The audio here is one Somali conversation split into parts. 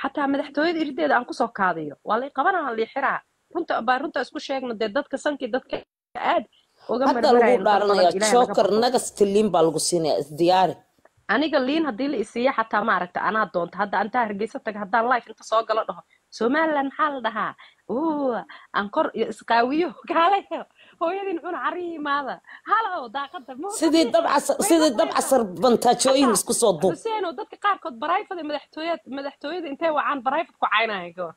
xataa madaxtooyada irideeda aan kusoo kaadiyo waa lay qabanaa lii xiraa runta baa runta isku sheegno dee dadka sankii dadka aad uga hadda lagu marmarayno dad badan dhaaranayaa ilaahay naga joker baqo nagas tiliin baa lagu siinaya isdiyaari aniga liin haddii la isiiya xataa maaragta anaa doonta hadda antaa hargeysa taga haddaan life inta soo galo dhaho somaliland maxaa la dhahaa uu aan kor iyo isqaawiyo kaalayo hooyadin cuna cari imaada halow daaqada sidii muuqati dab casar way sidii dab maqlayaan casar bantaajooyin xataa isku soo duub xuseen oo dadka qaarkood barayfada madaxtooyad madaxtooyada intay wacaan barayfad ku caynaya goor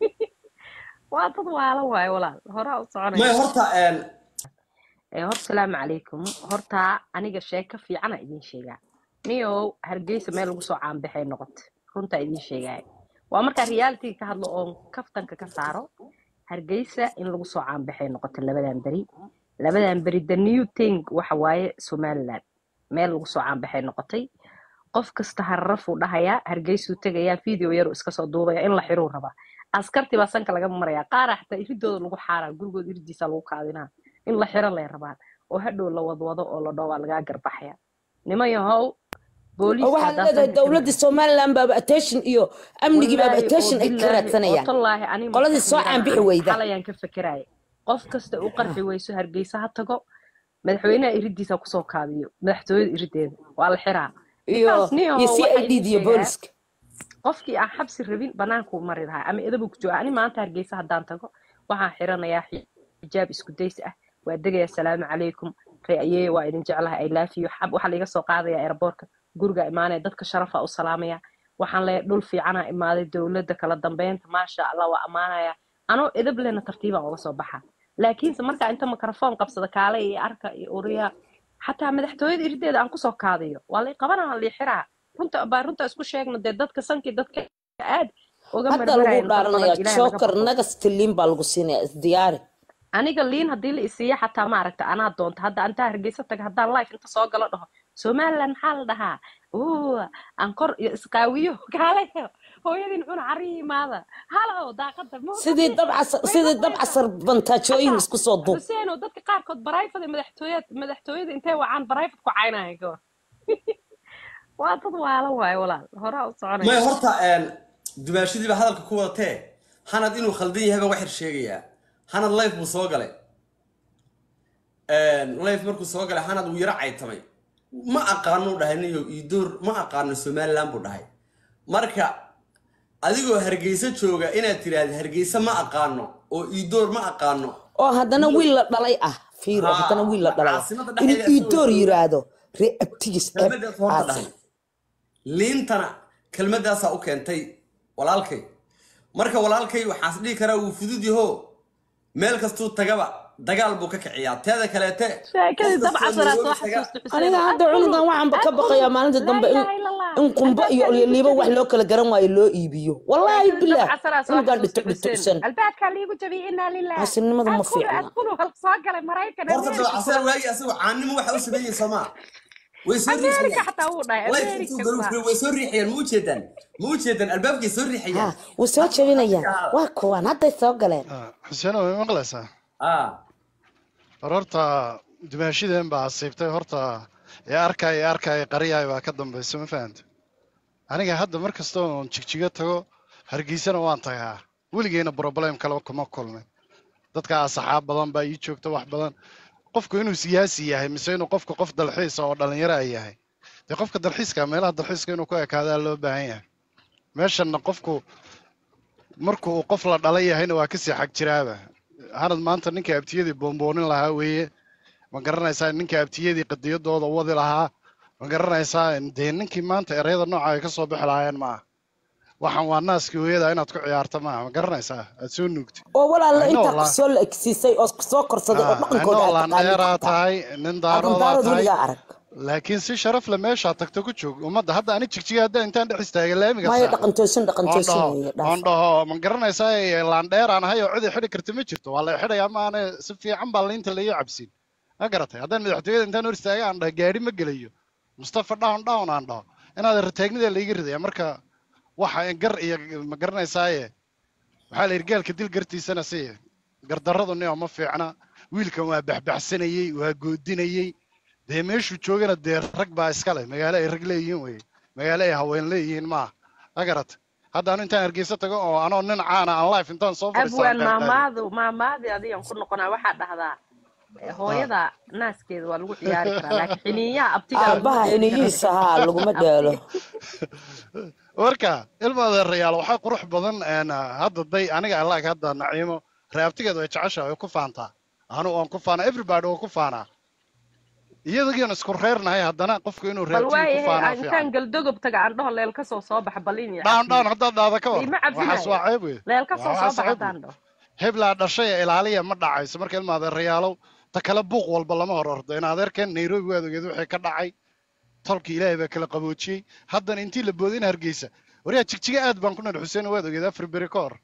waa dad waala waayo walaal horaa u maya soconaya horta een, ee hor salaamu calaykum horta aniga sheeko fiicana idiin sheegaa niyow hargeysa meel lagu soo caanbaxay noqote runtaa idiin sheegaya waa markaa realitiga ka hadlo oon kaftanka ka saaro hargeysa in lagu soo caanbaxay noqote labadan beri labadan beri the new thing waxa waaye somaliland meel lagu soo caanbaxay noqotay qof kasta hararafuu dhahayaa hargeysuu tegayaa video yaru iska soo duubaya in la xiruu rabaa askartii baa sanka laga maraya qaara xataa iridooda lagu xaaraa gurigooda iridiisa lagu kaadinaa in la xiro lay rabaan oo hadhow la wadwado oo la dhoo waa lagaa garbaxaya niman yahow oo booliiska waxaad haddaa leedahay sanka ka dowladdii maraysa somaliland baaba attention iyo amnigii baaba wallaahi oo attention ay ka bilaahi oo raadsanayaan tallaahi ani qoladii maskax soo miirana caanbixi ani weyda xalayaan ka fekeraya qof kasta u qarxi weyso hargeysa ha tago madaxweynaha iridiisa kusoo kaadiyo madaxtooyada irideeda waa la xiraa iyo because iyo niyahow c waxaa i d idiin iyo sheegaa booliska qofkii aan xabsi rabin bannaankuu mari lahaa ama edabuu ku jooga ani maanta hargeysa haddaan tago waxaan xiranayaa xi- xijaab isku days ah waa degaya asalaamu calaykum reayee waa idin jeclahay i love you xab waxaa laiga soo qaadaya airboortka guriga imaanaya dadka sharafa u salaamaya waxaan leeyahay dhul fiicanaa imaaday dowladda kala dambeynta maasha allah waa ammaanaya anoo edab lena tartiibaan uga soo baxa laakiinse markaa inta mikrafoon qabsada kaale iyo arka iyo uriya xataa madaxtooyada irideeda aan kusoo kaadiyo waa lay qabanaa lii xiraa runta baa runta isku sheegno dee dadka sankii dadka aad uga hadda lagu marmarayno dad badan dhaaranayaa ilaahay naga joker baqo nagas tiliin baa lagu siinaya isdiyaari aniga liin haddii la isiiya xataa maaragta anaa doonta hadda antaa hargeysa taga haddaan life inta soo galo dhaho somaliland maxaa la dhahaa uu aan kor iyo isqaawiyo kaalayo hooyadin cuna cari imaada halow daaqada sidii muuqati dab casar way sidii dab maqlayaan casar bantaajooyin xataa isku soo duub xuseen oo dadka qaarkood barayfada madaxtooyad madaxtooyada intay wacaan barayfad ku caynaya goor waa dad waala waayo walaal horaa u maya soconaya horta een, dumaashadiiba hadalka ku wadatee hanad inuu khaldan yahay baan waxir sheegayaa hanad life buu soo galay Een, life markuu soo galay hanad wuu yaro caytamay ma aqaano dhahay niyo iidoor ma aqaano somaliland buu dhahay marka adigoo hargeysa jooga inaad tiraahdo hargeysa ma aqaano oo iidoor ma aqaano oo haddana niyo wiil la dhalay ah fiiro haddana haa wiil la dhalay ah caasimada inuu dhexdeeda isagoo iidoor jooga yiraahdo ree abtigis eeb kelmadaas horta caasi dhahay liintana kelmadaasaa u keentay walaalkay marka walaalkay waxaas dhihi karaa wuu fudud yaho meel kastuu tagaba dagaal buu ka kiciyaa teeda kaleete qof sheekadii dab kastoo casaraa soo nairobi taga xasuusta xuseen aniga oo hadda adkhulu cunugan waxaanba ka adkhulu baqayaa maalinta laa dambe in ilaaha ila allah in qumbo iyo albaabkaa liigu liibo wax jabiyey loo kala garan waayo loo iibiyo wallaahi sheekadii dab bilaah casaraa soo cunugan xasuusta dhito xuseen dhitosan albaabkaa liigu jabiyey inaa lilah caasinimada ma adkhulu fiicna adkhulu hal soo galay maraykan horta ameerika dabacaseer waagi asagoo caannimo waxa u sameeyey soomaa way soo ameerika riixayaan xataa wuu dhahay life intuu ameerika garu saa furay way soo riixayaan ma u jeedaan ma u jeedaan albaabkay soo ha riixayaan way soo jabinayaan haa waa kuwan hadday soo galeen xuseen way maqlaysaa haa hor horta dumaashideen baa asiibtay horta ee arkaya ee arkaya qariyaya baa ka dambaysa ma fahanta aniga hadda mar kasta oon jigjiga tago hargeysana waan tagaa weligeyna problem kale kuma kulmin dadka asxaab badan baa ii joogta wax badan qofku inuu siyaasi yahay mise inuu qofka qof dalxiisa oo dhalinyaro ay yahay dee qofka dalxiiska meelaha dalxiiska inuu ku ekaadaa loo baahan yahay meeshanna qofku marku uu qof la dhalay yahayna waa kasii xag jiraaba hanad maanta ninka abtiyadii boonboonin lahaa weeye ma garanaysaa ninka abtiyadii qadiyadooda wadi lahaa ma garanaysaa dee ninkii maanta ereyada nooca ay kasoo bixi lahaayeen maaha waxaan waa naaskii hooyada inaad ku ciyaarta maaha ma garanaysaa aad soo nuugtay oo walaala I know intaa la- kusoo la egsiisay oo soo korsaday oo ah, dhaqankooda anoo aad taqaanid laandheeraa xataa tahay nin aqan daaroodaa daarood tahay weligaa arag laakiin si sharaf le meeshaa tagto ku joog ummadda hadda ani jigjiga hadda intaan dhex istaagay laamiga maayo saaco dhaqan toosin dhaqan oon toosin dhaho weeye oon dhaaf dhaho ma garanaysaa laandheer aan ahay oo cidi xidhi karta ma jirto waa la xidhayaa maane si fiican baa liinta laii cabsin ma garatay haddaan madaxtooyada intaan hor istaaga aan dhaho gaari ma gelayo mustafa down down aan dhaho inaad rataagnida laiga ridaya marka waxa gar iyo ma garanaysaaye waxaa la yidhi gaalka dil gartiisana si gardarradu nio ma fiicna wiilkan waa baxbaxsanayey waa goodinayey dee meeshuu joogana dee rag baa iska leh magaalo ay rag leeyihiin weye magaalo ay haween leeyihiin maaha ma garatay hadda anu intaan hargeysa tago oo anoo nin caana aan life intaan soo abwaan fadhiistaan maamaadu maamaadii adigan ku noqonaa waxaa dhahdaa eh, hooyada naaskeeda waa lagu ciyaari karaa laakiin xiniinyaha abtigaa lagu aabbaha dheeli karaa xiniyihiisa haa laguma dheelo marka ilma adeerayaal waxaa qurux badan een, hadda day aniga alaag hadda naciimo reabtigeeda way jecesha way ku faantaa anu waan ku faanaa everybody waa ku faanaa iyadagion isku reernahay haddana qofku inuu bal reabtiga ku waayahay faanaa intaan fiican galdogob taga aan dhaho leel kasoo soo baxa balin iyo dhaan cabsiyo dhaan haddaad dhaada ka war ima waxaas cabsinayo waa ceeb wey leel kasoo waxaas soo baxa ceeb wey haddaan dhaho heblaa dhashay ee ilaaliya ma dhacayso marka ilma adeerayaalow ta kale buuq walba lama hor ordo in adeerkeen nairobi waad ogeed wixii ka dhacay tolkii ilaahay baa kala qaboojiyey haddana intii la booday in hargeysa waryaa jigjiga aad baan ku nal xuseen waad ogeed afar beri ka hor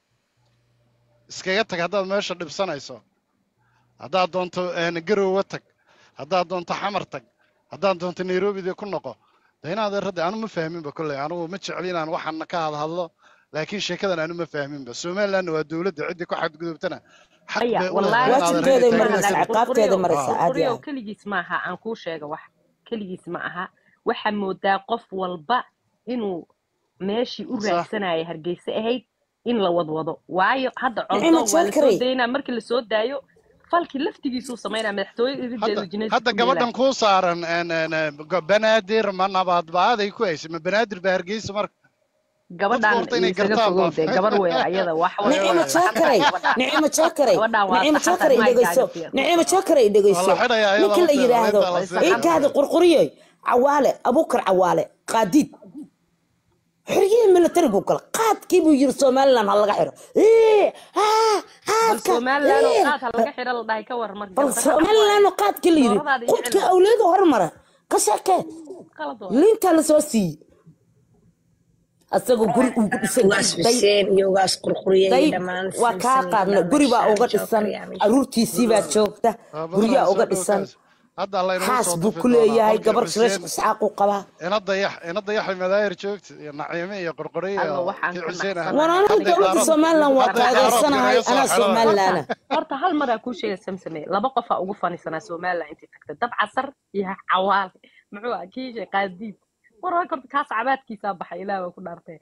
iskaga tag haddaad meesha dhibsanayso haddaad doonto een, garowe tag haddaad doonto xamar tag haddaad doonto nairobide ku noqo de in adeerradde anu ma fahminba kolley anugu ma jecli inaan waxaan ka hadhadlo laakiin sheekadan anu ma fahminba somalilandna waa dowladda ciddii ku xadgudubtana xaq aya bay u leedahay wallaahi in adeer waajibkeeday inay maraysaa taageerto ciqaabteeda maraysaa caadi qurquriyow ah keligiis maaha aan kuu sheega wax keligiis ma aha waxaa moodaa qof walba inuu meeshii u sax raadsanaya hargeysa ahayd in la wadwado waayo hadda nicima coldoon waa lasoo jakarey daynaa markii lasoo daayo falkii laftigiisuu samaynaa madaxtooye irideedu hadda jineedka hadda ku dheelaa gabadhan kuu saaran een, een, een, go- banaadir ma nabaad ba-aaday ku haysay ma banaadir baa hargeysa marka dadku gabadhan horta inay isaga gartaan fogow baa dee gabar weyn ayada wax way nicima way saxan tahay jakarey gabadhaan nicima jakarey gabadhaan waa nicima saxan tahay jakarey dhegeyso maygaaga fiir nicima jakarey waa dhegeyso la xidhayaa iyada ninka la lafteeda yidhaahdo intaa la way sii saxan iikaada tahay qurquriyey cawaale abuukar cawaale qaadiid xoriyihii militari buu gala qaadkii buu yiri somaliland ha laga xiro Ee, haa, bal qaadka somaliland oo ee. qaad ha laga xiro la dhahay ka war marka bal gardarro cad somaliland waaye oo qaadkii la yiri dooradaada iyo qudka cilmiga awliyada hormara ka sheekee qalad waaye liintaa lasoo siiyey asagoo guri uu ku dhisan ugaas day xuseen iyo ugaas qurquriye iyo day dhammaan waa kaa samsam iyo qaadna dhammaan guri baa shaar uga joogta dhisan ayaa meesha caruurtiisii baa joogta waa guryaa badanaa uga soo dhisan dhowkaas hadda laynagu xaas soo buu tufi ku doonaa leeyahay qolkii gabar xuseen shirashka isxaaquu qabaa ina dayax ina dayaxay madaahir joogta iyo naciime iyo qorqoriye alla iyo waxaan kii ka xuseen ah war nacsanahay aniga hadday dowladda daarood somaliland waa hadday daaroodka taageersanahay naga soo anaa xidhaan horta somalilaana horta hal maraa kuu sheega samsame laba qofaa ugu fanisanaa somaliland intay tagtay dab casar iyo cawaale muxuu ah kiisha qaadiid war waa korta kaas cabaadkiisaa baxay ilaah waa ku dhaartay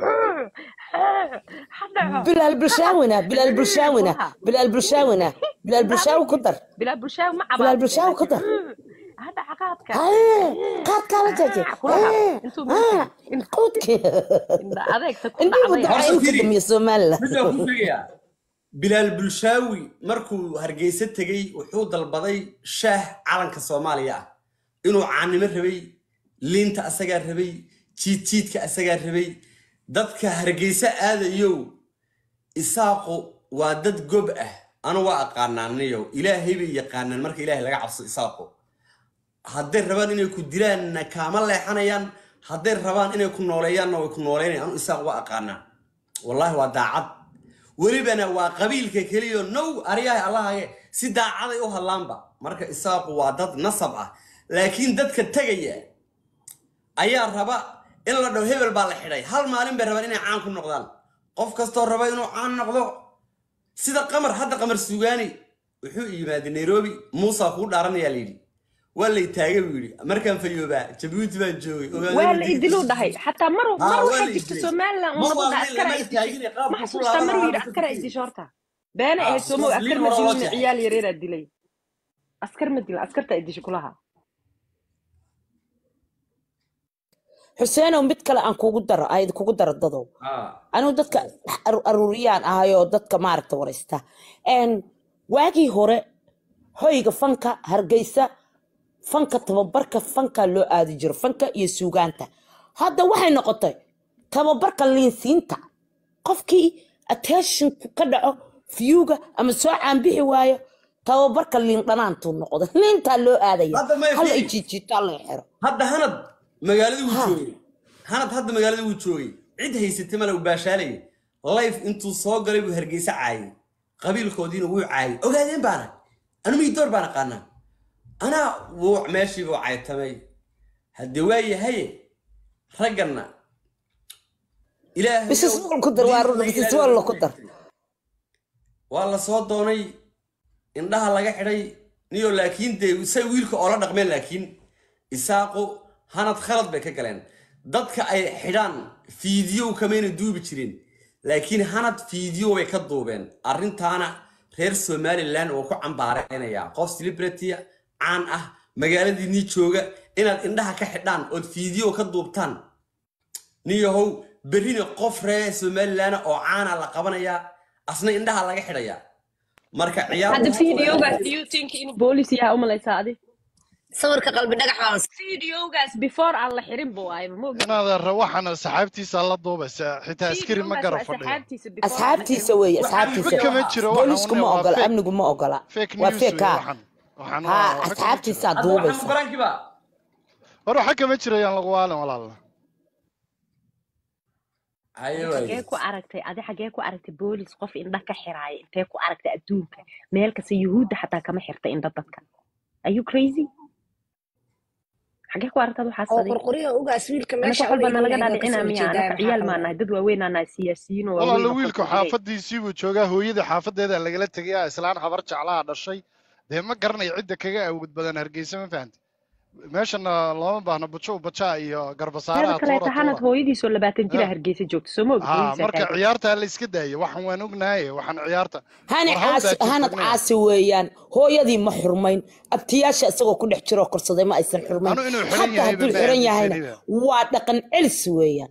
hadhaco bilaal bulshaawina bilaal bulshaawina kulaha bilaal bulshaawina bilaal bulshaawi ku dar bilaa bulshaawi ma bilaal cabaadine bulshaawi ku laakiin dar hadhaca qaadka Hee, qaadkaa la jeje kulaha Hee, intuu haa, markay quudkii indha adeegta ku indhihi dhacday wadacaa horta inuu ka firi damiye somaliland midaan ku sheegayaa bilaal bulshaawi markuu hargeysa tegey wuxuu dalbaday shaah calanka soomaaliya ah inuu caanimo rabay liinta asagaa rabay jiidjiidka asagaa rabay dadka hargeysa aadayow isaaqu waa dad gob ah anu waa aqaanaanayow ilaahay bay yaqaanaan marka ilaahay laga cabso isaaqu hadday rabaan inay ku dilaanna kaama leexanayaan hadday rabaan inay ku nooleeyaanna way ku nooleynayaan anu isaaq waa aqaanaa wallaahi waa daacad welibana waa qabiilka keliyo now aryahay allahage si daacaday u hadlaanba marka isaaqu waa dad nasab ah laakiin dadka tegaya ayaa raba in la dhaho hebel baa la xidhay hal maalin bay rabaan inay caan ku noqdaan qof kastoo raba inuu caan noqdo sida qamar hadda qamar sugaani wuxuu yimaaday nairobi muusa kuu dhaaranayaa layidhi waa lay taagay buu yidhi markaan fayoobaa jabuuti baan joogay waa la idiluu dhahay xataa mar mar haa waa waxaa la jirta idilay somaliland ma ummadda waa askara lama ay dishay taagine ma qaabku ku xasuustaa maruu yidhi laabanaa askara ay dishay horta beena haa ahayd somow sidaas askar liin ma hore loo dilin jeexay ciyaal yareeraa dilay askar ma dilin askarta ay dishay kulaha xuseenow mid kale aan kugu daro ayd kugu daro dadow haa anigu dadka aru- aruuriyaan ahayoo dadka maaragta waraysta n waagii hore hoyga fanka hargeysa fanka tababarka fanka loo aadi jiro fanka iyo suugaanta hadda waxay noqotay tababarka liinsiinta qofkii attention ka dhaco fiyuga ama soo caanbixi waayo tababarka liin dhanaantuu noqday liintaa loo aadaya hadda may hal ay fiiri jiijiitaa laga xiro hadda hanad magaalada wuu ha joogay hanad hadda magaalada wuu joogay cid haysatay male uu baashaalayay life intuu soo galay buu hargeysa caayay qabiilkoodiina wuu caayay ogaadeen baana anu miidoor baan aqaanaa anaa wuu meeshiibuu caytamay haddee waa yahaye ragganna ilaahayow bisisbool ku dar waa diintana run ilaahay bisisbool waa ku dar sheegtay waa la soo doonay indhaha laga xidhay niyo laakiin dee say wiilka oola dhaqmeen laakiin isaaqu hanad khalad bay ka galeen dadka ay xidhaan fiidiyow kamayna duubi jirin laakiin hanad fiidiyo bay ka duubeen arrintaana reer somaliland oo ku cambaareynayaa qof celebrity caan ah magaaladiinii jooga inaad indhaha ka xidhaan ood fiidiyo ka duubtaan niyahow berrina qof reer somaliland oo caana la qabanayaa asna indhaha laga xidhayaa marka ciyaar hadda videogaas do you think in boolis yaha umalaysaa adi sawirka qalbi dhagax baan videogaas before aan la xirin buu aayba ma ogi inaad waxaan asxaabtiisa la duubaysa xitaa askari ma gara fadhiyo asxaabtiisa weeye asxaabtiisa waxba kama jiro waxan boolisku une ma waa ogola fake amnigu ma ogola fake waa news fake wey ha waxan waxan ha waa waxba kama jiro asxaabtiisaa hadda waxaan duubaysa mugarankiba war waxa kama jiro yaan lagu waalin walaala haye xagee waaye ku aragtay adi xagee ku aragtay boolis qof indha ka xiraaya intee ku aragtay adduunka meel kasta yuhuudda xataa kama xirta indha dadka are you crazy xagee ku aragtad waxaas oo adi qurquriyo ugaas wiilka anaka meesha wax walba olayga nalaga leeyahay waa dhaadhicina kasoo miya horjeedaa anaka ciyaal maxaa maa nahay dad waaweyn aa nahay siyaasiyiin oo waaweyn walaala oo wiilku kolkoley xaafadiisii buu joogaa hooyadii xaafadeeda lagala tegayaa islaan habar jeclaha dhashay dee ma garanayo cidda kaga awood badan hargeysa ma fahamti meeshana looma baahno bujo bajaa iyo teeda garbasaaraha kaleeta tuura hanad tuura hooyadiisoo labaatan jira Eh. hargeysa joogto soo ma ogid ha hooyadiisaa marka taagan ciyaarta la iska daayo waxan waan ognahay waxaan ciyaarta hani war hawl caasi baa hanad jirta caasi weeyaan hooyadii ma xurmayn abtiyaasha isagoo ku dhex jiroo korsaday ma aysan xurmayn anu inuu xiran xataa yahayba hadduu ma xiran yahayna aaminsaniba waa dhaqan celis weeyaan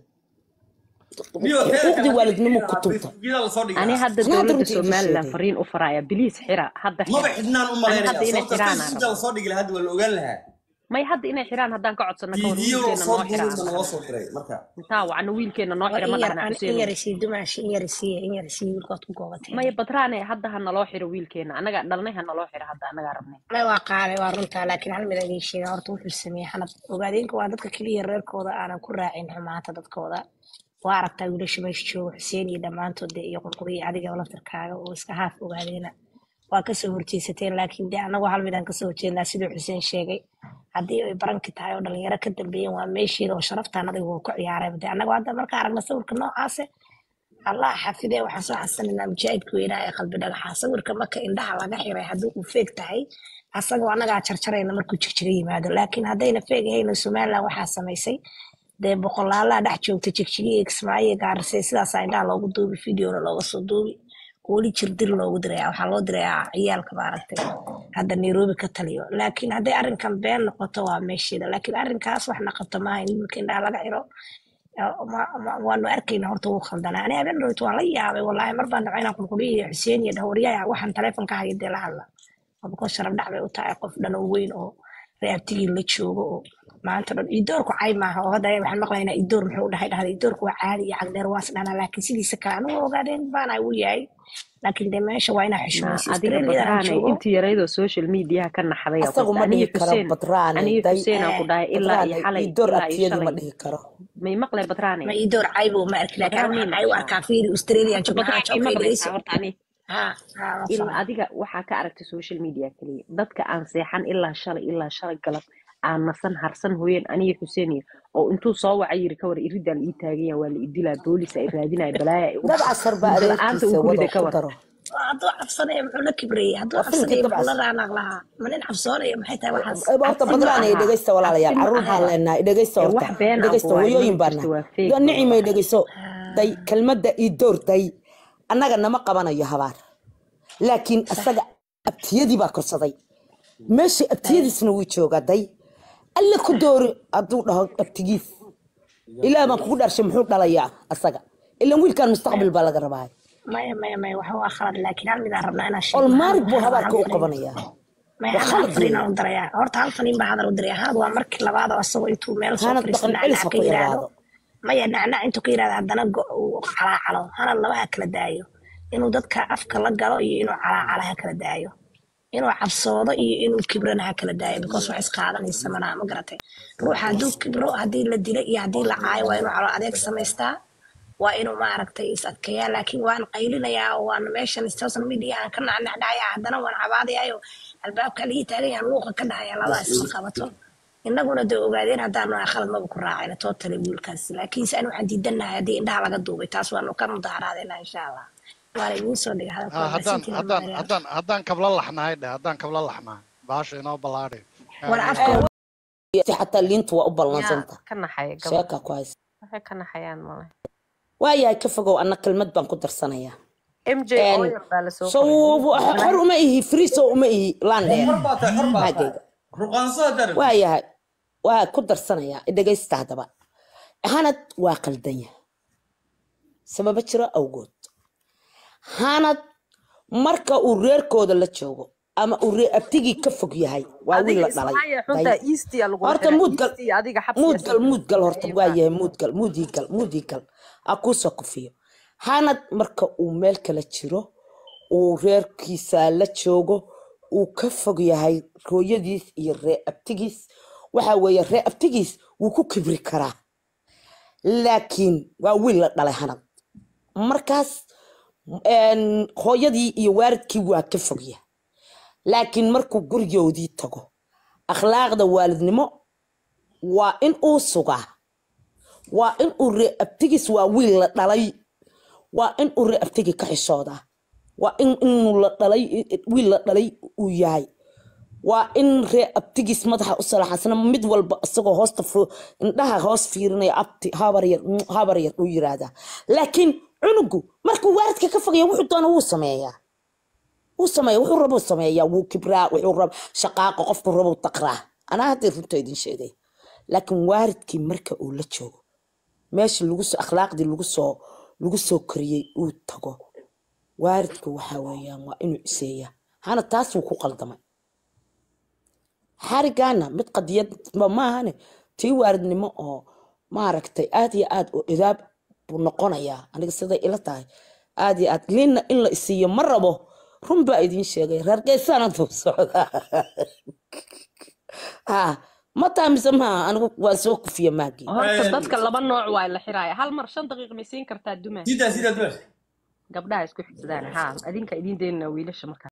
niyo teeda kale xuquuqdii haddii waalidnimo ku xiraa tunta facebookyada lasoo ani dhigaa hadda anaa hadda dowladda runtii idin somaliland sheegay fariin u faraya biliis xira hadda maba xira xidhnaan u ani malaynaya hadda inay sababta xiraan aan facebookya rabaa lasoo dhigi lahaa hadda waa la ogaan lahaa may hadda inay xiraan haddaan ka codsano ka war fiidiyo wiilkeena soo noo xira duubay aan naloo dhahna soo diray marka intaa wacno wiilkeena noo war xira ma in yar dhahna an in xuseenow yar isii dumaashi in yar isiiya in yar isii wiilkood ku goobatay maya badraane hadda ha naloo xiro wiilkeena annaga dhalnay ha naloo xiro hadda annagaa rabnay may waa qaaday waa runtaa laakiin hal mid idiin sheega horta wuxuu sameeyey xanad ogaadeenka waa dadka keliya reerkooda aanan ku raacin xumaanta dadkooda waa aragtaa wiilasha meesha jooga xuseen iyo dhammaantood dee iyo qurquriya adiga laftarkaaga oo iska haaf ogaadeena waa kasoo horjeesateen laakiin dee annagu hal midaan kasoo horjeednaa siduu xuseen sheegay haddii ay baranki tahay oo dhalinyaro ka dambeeyeen waa meesheeda oo sharaftaan adiga wuu ku ciyaaray dee annagu hadda marka aragna sawirka noocaase allah xafidee waxaan soo xasanaynaa mujaahidka weynaa ee qalbi dhagaxa sawirka marka indhaha laga xiray haddii uu feeg tahay asagoo annagaa jarjarayna markuu jigjiga yimaado laakiin haddayna feeg ahayn oo somaliland waxaa samaysay dee boqolaalaa dhex joogta jigjigiya kismaayo gaarisay sidaasaa indhaha loogu duubi videona looga soo duubi weli jirdir loogu diraya waxaa loo dirayaa ciyaalka maaragtay hadda nairobi ka taliyo laakiin hadday arrinkan been noqoto waa meesheeda laakiin arrinkaas wax naqato maaha in wiilka indhaha laga xiro ma- ma- waanu arkayna horta wuu khaldanaa ani habeen dhowt waan la yaabay wallaahi mar baan dhacay inaan qulquliyo iyo xuseen iyo dhahwaryaha waxaan taleefonka haya dee la hadla abakoo sharaf dhac bay u tahay qof dhan oo weyn oo reabtigii la joogo oo maanta dhan idoorku cay maaha oo hadda waxaan maqlaynaa idoor muxuu dhahay dhahda idoorku waa caadi iyo cagdheer waas dhanaa laakiin sidiisa kale anigu ogaadeen baana uu yahay laakiin dee meesha waa inaa na xushmaysa adiga australiada aan badraane joogo intii yaraydoo social mediaha ka naxday oo asagu kasta ma aniga dhihi karo xuseen badraane aniga day xuseen aan ku dhahay ilaa iyo badraane xalay idoor ilaa iyo abtiyadu ma shalay dhihi karo may maqlay badraane ma idoor caybo ma arki laakiin badraane waxaan may cay u maqashaa arkaa fiiri australian horta joogna haa badraane joogka maqlaysaa idayso horta ani ha ha ma il fahmay adiga waxaa ka aragtay social media keliya dadka aan seexan ilaa shalay ilaa shalay galab aan nasan harsan hooyeen aniga xuseen iyo oo intuu soo wacay yiri kawar iridaan ii taaganya waa la idilaa boolisa ay raadinaya balaaya igu dad dhacay casar baa hurda la-aanta adeerkiisa uu ku wado riday ku kawar daro hadduu cabsanaya muxuu la kibrayey hadduu waa filmkii cabsanaya muxuu la dabcas raanaaq lahaa ma nin cabsoonaya maxay tahay waxaas horta cabsi ma badraane aha dhegeysta walaalayaal cabsi ma caruur baan ahaba leenahay dhegeysta ee horta wax been ah dhegeysta waaye hooyooyin mana baan jirto nahay waa feeg yo wada nicimay waxaas dhegeyso day kelmadda ii door day annaga nama qabanayo habaar laakiin asaga abtiyadii baa korsaday meesha abtiyadiisna wuu joogaa day alle ku doori hadduu dhaho abtigiis ilaah baan kugu dharshay muxuu dhalayaa asaga ilan wiilkan mustaqbal baa laga rabaa maya maya maya waxa waa khalad laakiin hal midaan rabnaa inaan sheegno olmaarig buu hal hal habaarka u fariin qabanayaa maya waa hal hal khalad fariin weeye aan u darayaa horta hal fariin baa hadal u diraya hanad waa markii labaad oo asagoo intuu meel soo hanad fadhiisto dhaqan celis nacnac ha ka ku yiraahdo yaraado maya nacnac intuu ka yiraahdo haddana go- uu calaacalo hanad laba ha kala daayo inuu dadka afka la galo iyo inuu calaacalo ha kala daayo inuu cabsoodo iyo inuu kibrana ha kala daayo because wax isqaadanaysa manaa ma garatay ruuxa hadduu kibro haddii la dilo iyo haddii la caayo waa inuu calo adeeg samaystaa waa inuu maaragtay is adkeeyaa laakiin waan qaylinayaa oo waan meeshan social media aan ka nacnacdhacayaa haddana waan cabaadayaayo albaabka ligi taaganyaan luuqa ka dhahaya labadaas isma qabato innaguna dee ogaadeen haddaan nahay khalad maba ku raacayna tootale wiilkaas laakiinse ani waxaan diidanahay haddii indhaha laga duubay taas waanu ka mudaharaadeynaa insha allah waana idiin soo dhigay hadalka Ah, waa haddaan maasantiin haddaan almaariyaal haddaan haddaan kabla laxnahay dheh haddaan kabla laxnahay baasha inoo ballaadhay war aamiin afka si xataa liintu waa u yaa ballansanta ka naxaya gabadh sheeka ku haysa waxay ka naxayaan male waayahay ka fogow anna kelmad baan ku darsanayaa mj Een, oil baa lasoo so qoray xor uma ihi friso uma ihi landheer xor baa tahay xor baa tahay maagayga ruqaanso haddaad rabtid waayahay waa ku darsanayaa dhegaysta haddaba hanad waa qaldanya sababo jiro awgood hanad marka uu reerkooda la joogo ama uu reer abtigii ka fog yahay waa wiil adiga la dhalay ismaaya Day- xunta eastia lagula horta xiray muudgal eastia adiga xabsiga muudgal soo muudgal horta ayuu waa ka yahay muudgal muudigal muudigal a kuusoo kufiyo hanad marka uu meel kala jiro uu reerkiisa la joogo uu ka fog yahay hooyadiis iyo ree abtigiis waxa weeye ree abtigiis wuu ku kibri karaa laakiin waa wiil la dhalay hanad markaas een, hooyadii iyo waalidkii waa ka fogya laakiin markuu gurigoodii tago akhlaaqda waalidnimo waa in uu sugaa waa in uu ree abtigiis waa wiil la dhalay waa in uu ree abtigi ka xishoodaa waa in inuu la dhalay wiil la dhalay uu yahay waa in ree abtigiis madaxa u salaxansana mid walba isagoo hoosta fu- indhaha hoos fiirinaya abti habar yar mm, habar yar uu yiraahdaa laakiin cunugu markuu waalidka ka fogaya wuxuu doona wuu sameeyaa wuu sameeya wuxuu rabuu sameeyaa wuu kibraa wuxuu rab shaqaaqa qofku rabuu taqraa anaa haddii runta idin sheegay laakiin waalidkii marka uu la joogo meesha lagu soo akhlaaqdii lagu soo lagu soo koriyey uu tago waalidka waxaa weeyaan waa inuu iseeyaa hana taas wuu ku qaldamay xarigaana mid qadiyad ma maahane tii waalidnimo oo maaragtay aad iyo aad u idaab buu noqonayaa aniga siday ila tahay aad iyo aad liinna in la isiiyo ma rabo run baa idiin sheegay reer geesaana duu socdaa ha ma taamise maaha anigu waan soo kufiya maagii horta dadka laba nooc waa la xiraaya hal mar shan daqiiq may siin kartaa dumaa sidaa sidaa dumash gabdhaha isku xigsadaan haa adinka idiin daynana wiilasha markaa